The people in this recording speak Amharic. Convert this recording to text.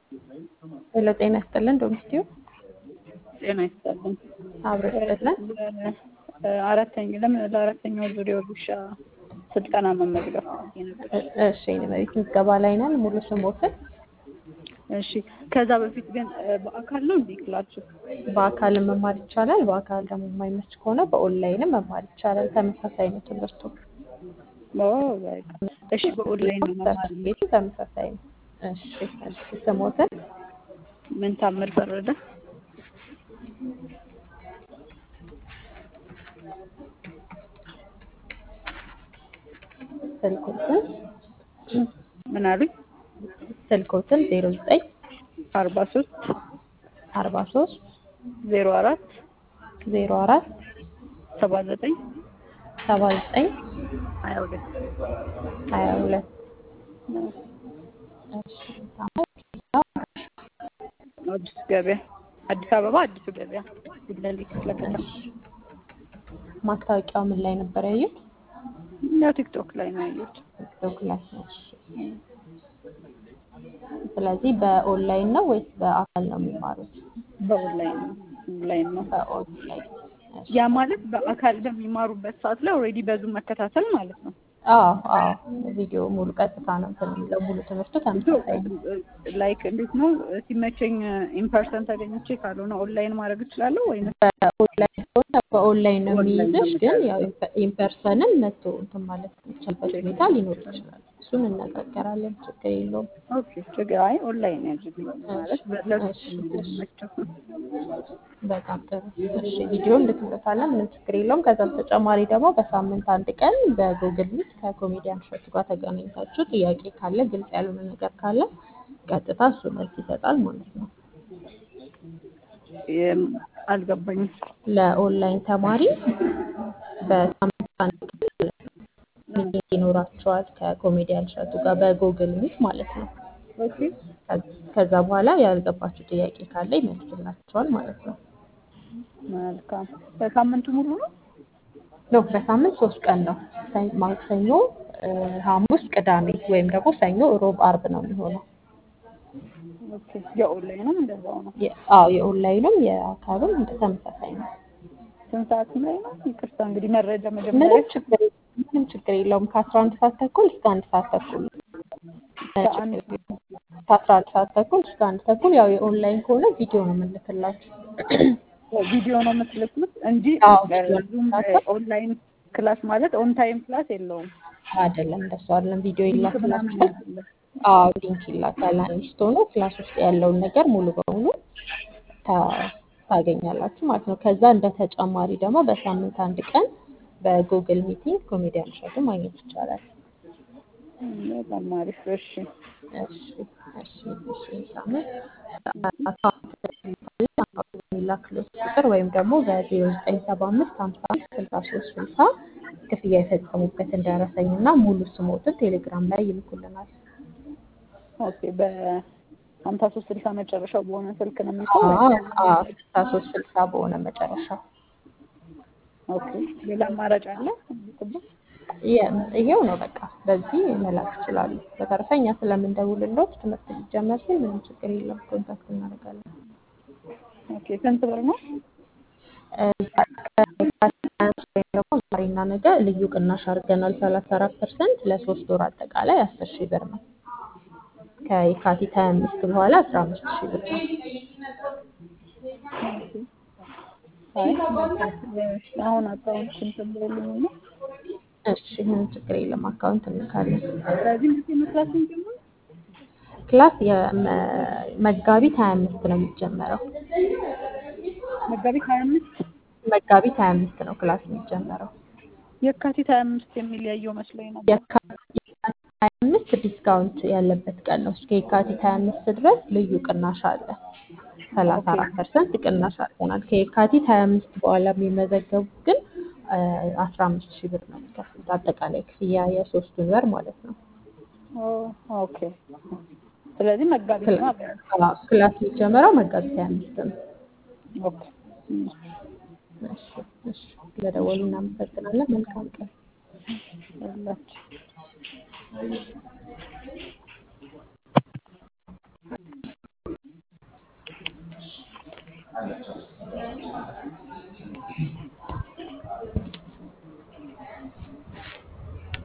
ሄሎ ጤና ይስጥልን ዶሚስቲው ጤና ይስጥልን። አብሮ ይስጥልን። አራተኛ ለምን ለአራተኛው ዙሪያ ውሻ ስልጠና መመዝገብ ነበር። እሺ የመሬት ምዝገባ ላይ ነን። ሙሉ ስሞትን እሺ ከዛ በፊት ግን በአካል ነው እንዴ ክላችሁ? በአካልም መማር ይቻላል። በአካል ደግሞ የማይመች ከሆነ በኦንላይንም መማር ይቻላል። ተመሳሳይ ነው ትምህርቱ። ኦ በቃ እሺ፣ በኦንላይን ነው መማር ሰርቲፊኬቱ ተመሳሳይ ነው። እሺ እሺ ስሞትን ምን ታምር ፈረደ? ስልኮትን ምን አሉኝ? ስልኮትን ዜሮ ዘጠኝ አርባ ሶስት አርባ ሶስት ዜሮ አራት ዜሮ አራት ሰባ ዘጠኝ ሰባ ዘጠኝ ሀያ ሁለት ሀያ ሁለት አዲስ ገበያ አዲስ አበባ አዲሱ ገበያ ጉለሌ ክፍለ ከተማ ማስታወቂያው ምን ላይ ነበር ያዩት? ያው ቲክቶክ ላይ ነው ያየሁት። ቲክቶክ ላይ። እሺ። ስለዚህ በኦንላይን ነው ወይስ በአካል ነው የሚማሩት? በኦንላይን ነው ኦንላይን ነው። በኦንላይን። እሺ። ያ ማለት በአካል በሚማሩበት ሰዓት ላይ ኦልሬዲ በዙም መከታተል ማለት ነው። አዎ አዎ፣ ቪዲዮ ሙሉ ቀጥታ ነው እንትን የሚለው ሙሉ ትምህርቱ ተመሳሳይ ነው። ላይክ እንዴት ነው ሲመቸኝ ኢንፐርሰን ተገኝቼ ካልሆነ ኦንላይን ማድረግ እችላለሁ ወይ? በኦንላይን ከሆነ በኦንላይን ነው ኦንላይን የሚይዝሽ፣ ነው ግን ያው ኢንፐርሰንም መጥቶ እንትን ማለት የሚቻልበት ሁኔታ ሊኖር ይችላል። እሱን እነጋገራለን፣ ችግር የለውም። ኦኬ ችግር አይ ኦንላይን ያድርግልኝ ማለት ለሱ የሚመቸው በጣም ጥሩ። እሺ ቪዲዮ እንልክለታለን፣ ምንም ችግር የለውም። ከዛ በተጨማሪ ደግሞ በሳምንት አንድ ቀን በጉግል ሚት ከኮሜዲያን እሸቱ ጋር ተገናኝታችሁ ጥያቄ ካለ ግልጽ ያልሆነ ነገር ካለ ቀጥታ እሱ መልስ ይሰጣል ማለት ነው። አልገባኝም። ለኦንላይን ተማሪ በሳምንት አንድ ቀን ማለት ነው ሚቲንግ ይኖራቸዋል ከኮሜዲያን እሸቱ ጋር በጉግል ሚት ማለት ነው። ኦኬ ከዛ በኋላ ያልገባችሁ ጥያቄ ካለ ይመልስላቸዋል ማለት ነው። መልካም። በሳምንቱ ሙሉ ነው? ነው በሳምንት ሶስት ቀን ነው። ሰኝ- ማክሰኞ፣ እ፣ ሐሙስ፣ ቅዳሜ ወይም ደግሞ ሰኞ፣ ሮብ፣ አርብ ነው የሚሆነው። ኦኬ የኦንላይንም እንደዛው ነው። የ- አዎ የኦንላይኑም የአካልም እንደ ተመሳሳይ ነው። ስንት ሰዓት ላይ ነው? ይቅርታ እንግዲህ መረጃ ምንም መጀመሪያ ችግር ምንም ችግር የለውም። ከአስራ አንድ ሰዓት ተኩል እስከ አንድ ሰዓት ተኩል ነው። ከአንድ ከአስራ አንድ ሰዓት ተኩል እስከ አንድ ተኩል ያው የኦንላይን ከሆነ ቪዲዮ ነው የምንልክላችሁ። ቪዲዮ ነው የምትልኩት እንጂ አዎ፣ ዙም ኦንላይን ክላስ ማለት ኦን ታይም ክላስ የለውም። አይደለም እንደሱ አይደለም። ቪዲዮ ሊንክ ምናምን ይላክላችኋል። የለም። አዎ ሊንክ ይላካል። አንስቶ ነው ክላስ ውስጥ ያለውን ነገር ሙሉ በሙሉ ታ- ታገኛላችሁ ማለት ነው። ከዛ እንደ ተጨማሪ ደግሞ በሳምንት አንድ ቀን በጉግል ሚቲንግ ኮሜዲያን እሸቱ ማግኘት ይቻላል። በጣም አሪፍ። እሺ እሺ እሺ እሺ ሳምንት አካውንት የሚላክሉት ቁጥር ወይም ደግሞ በዜሮ ዘጠኝ ሰባ አምስት ሀምሳ አንድ ስልሳ ሶስት ስልሳ ክፍያ የፈጸሙበትን ደረሰኝ እና ሙሉ ስሞትን ቴሌግራም ላይ ይልኩልናል። ኦኬ በሀምሳ ሶስት ስልሳ መጨረሻው በሆነ ስልክ ነው የሚልከው ወይስ? ስልሳ ሶስት ስልሳ በሆነ መጨረሻው ኦኬ ሌላ አማራጭ አለ? የ- ይሄው ነው በቃ በዚህ መላክ ይችላሉ። በተረፈ እኛ ስለምንደውልሎት ትምህርት ሊጀመር ሲል ምንም ችግር የለም ኮንታክት እናደርጋለን። ኦኬ ስንት ብር ነው? ወይም ደግሞ ዛሬና ነገ ልዩ ቅናሽ አድርገናል ሰላሳ አራት ፐርሰንት ለሶስት ወር አጠቃላይ አስር ሺህ ብር ነው። ከየካቲት ሀያ አምስት በኋላ አስራ አምስት ሺህ ብር ነው። አይ አሁን አካውንት ስንት ብሎልኝ ነው? እሺ ምንም ችግር የለም አካውንት እንልካለን። ስለዚህ መቼ መስራት ስንጀምር? ክላስ የመ- መጋቢት ሀያ አምስት ነው የሚጀመረው። መጋቢት ሀያ አምስት መጋቢት ሀያ አምስት ነው ክላስ የሚጀመረው። የካቲት ሀያ አምስት የሚል ያየው መስሎኝ ነበር። የካቲት ሀያ አምስት ዲስካውንት ያለበት ቀን ነው። እስከ የካቲት ሀያ አምስት ድረስ ልዩ ቅናሽ አለ። ሰላሳ አራት ፐርሰንት ቅናሽ አድርገናል። ከየካቲት ሀያ አምስት በኋላ የሚመዘገቡት ግን አስራ አምስት ሺህ ብር ነው የሚከፍሉት አጠቃላይ ክፍያ የሶስቱን ወር ማለት ነው። ኦ ኦኬ ስለዚህ መጋቢት ነው አብረን አዎ፣ ክላስ የሚጀመረው መጋቢት ሀያ አምስት ነው። ኦኬ እሺ፣ እሺ። ስለደወሉ እናመሰግናለን። መልካም ቀን። ያላችሁ